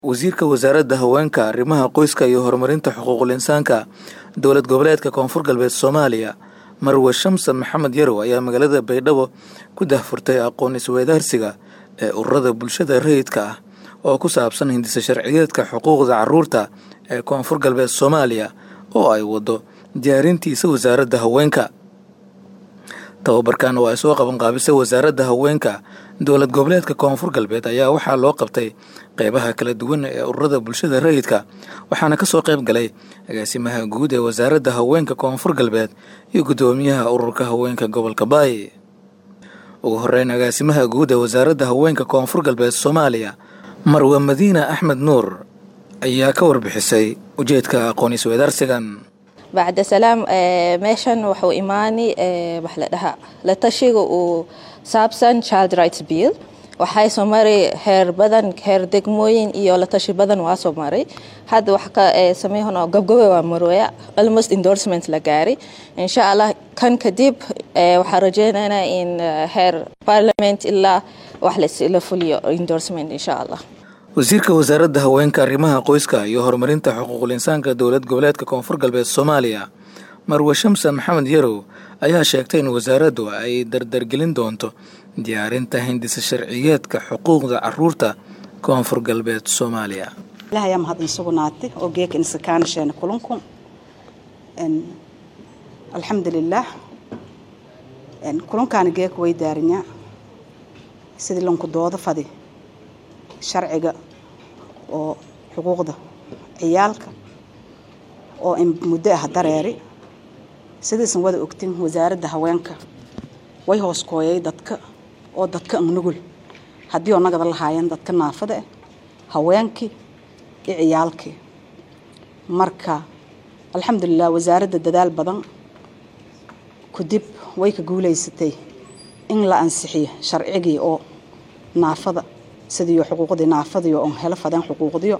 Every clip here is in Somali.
wasiirka wasaaradda haweenka arrimaha qoyska iyo horumarinta xuquuqul insaanka dowlad goboleedka koonfur galbeed soomaaliya marwe shamsan maxamed yarow ayaa magaalada baydhabo ku dahfurtay aqoon isweydaarsiga ee ururada bulshada rayidka ah oo ku saabsan hindisa sharciyeedka xuquuqda caruurta ee koonfur galbeed soomaaliya oo ay wado diyaarintiisa wasaaradda haweenka tababarkan oo ay soo qabanqaabisay wasaaradda haweenka dowlad goboleedka koonfur galbeed ayaa waxaa loo qabtay qeybaha kala duwan ee ururada bulshada rayidka waxaana kasoo qayb galay agaasimaha guud ee wasaaradda haweenka koonfur galbeed iyo guddoomiyaha ururka haweenka gobolka baay ugu horeyn agaasimaha guud ee wasaaradda haweenka koonfur galbeed soomaaliya marwe madiina axmed nuur ayaa ka warbixisay ujeedka aqoon isweydaarsigan bacda salaam meeshan waxuu imaani wax la dhahaa la tashiga uu saabsan child rights bill waxay soo maray heer badan heer degmooyin iyo la tashi badan waa soo maray hadda wax ka sameeyahno gabgabe waa marooya almost endorsement la gaaray insha allah kan kadib waxaa rajeynaynaa in heer parliament ilaa wax la fuliyo endorsement insha allah wasiirka wasaaradda haweenka arrimaha qoyska iyo horumarinta xuquuqul insaanka dowlad goboleedka koonfur galbeed soomaaliya marwe shamsan maxamed yarow ayaa sheegtay in wasaaraddu ay dardargelin doonto diyaarinta hindisa sharciyeedka xuquuqda caruurta koonfur galbeed soomaaliya ilaah ayaa mahad insugnaatay oo geeka insakaanasheena kulunku alxamdulilaah kulunkaana geeka way daarinyaa sidii lanku doodo fadi sharciga oo xuquuqda ciyaalka oo muddo ah dareeri sidaysan wada ogtin wasaaradda haweenka way hoos kooyay dadka oo dadka nugul haddii oo nagada lahaayeen dadka naafada ah haweenkii iyo ciyaalkii marka alxamdulilah wasaaradda dadaal badan kadib way ka guulaysatay in la ansixiyo sharcigii oo naafada sidiiyo xuquuqdii naafadiyo on helo fadeen xuquuqdiyo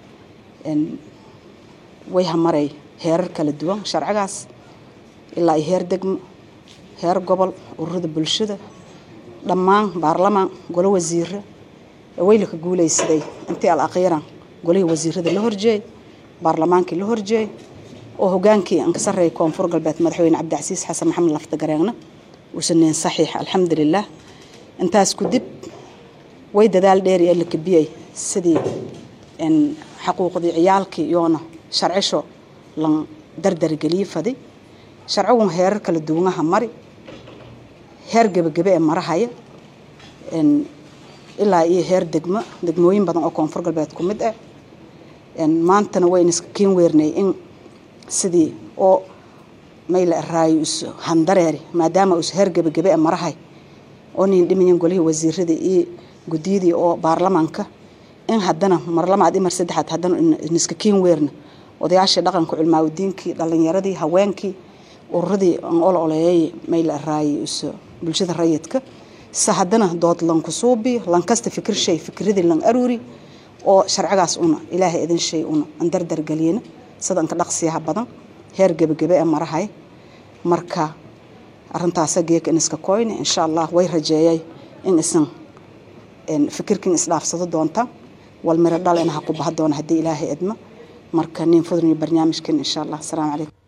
way hamaray heerar kala duwan sharcigaas ilaa iyo heer degmo heer gobol ururada bulshada dhammaan baarlamaan golo wasiire wayla ka guulaysaday intii al akhiiran golihii wasiirada la horjeey baarlamaankii la horjeey oo hogaankii aan ka sarreeyay koonfur galbeed madaxweyne cabdicasiis xasan maxamed laftagareenna uusaneen saxiix alxamdulilah intaas kudib way dadaal dheer ee la kabiyey sidii xaquuqdii ciyaalkii iyoona sharcisho lan dardargeliye faday sharcigun heerar kala duwanaha mari heer gebagebe ee marahaya ilaa iyo heer degmo degmooyin badan oo koonfur galbeed ku mid ah maantana wayna iska kiin weernay in sidii oo mayla araayo is handareeri maadaama us heer gebagebe ee marahay oo nin dhimayan golihii wasiirada iyo guddiyadii oo baarlamaanka in haddana mar lamaad i mar saddexaad haddana niska kiin weerna odayaashii dhaqanka culmaaudiinkii dhalinyaradii haweenkii ururadii aan ol oleeyay mayla araayay bulshada rayidka se haddana dood lanku suubi lankasta fikir shay fikradii lan aruuri oo sharcigaas una ilaahay idin shay una aan dardargeliyana sida anka dhaqsiyaha badan heer gebagebe ee marahay marka arintaasa geeka in iska koyne insha allah way rajeeyay in isan fikirkin isdhaafsado doonta wal miro dhalena ha ku baha doona haddii ilaahay idmo marka nin fudniyo barnaamijkan insha allah asalaamu calaykum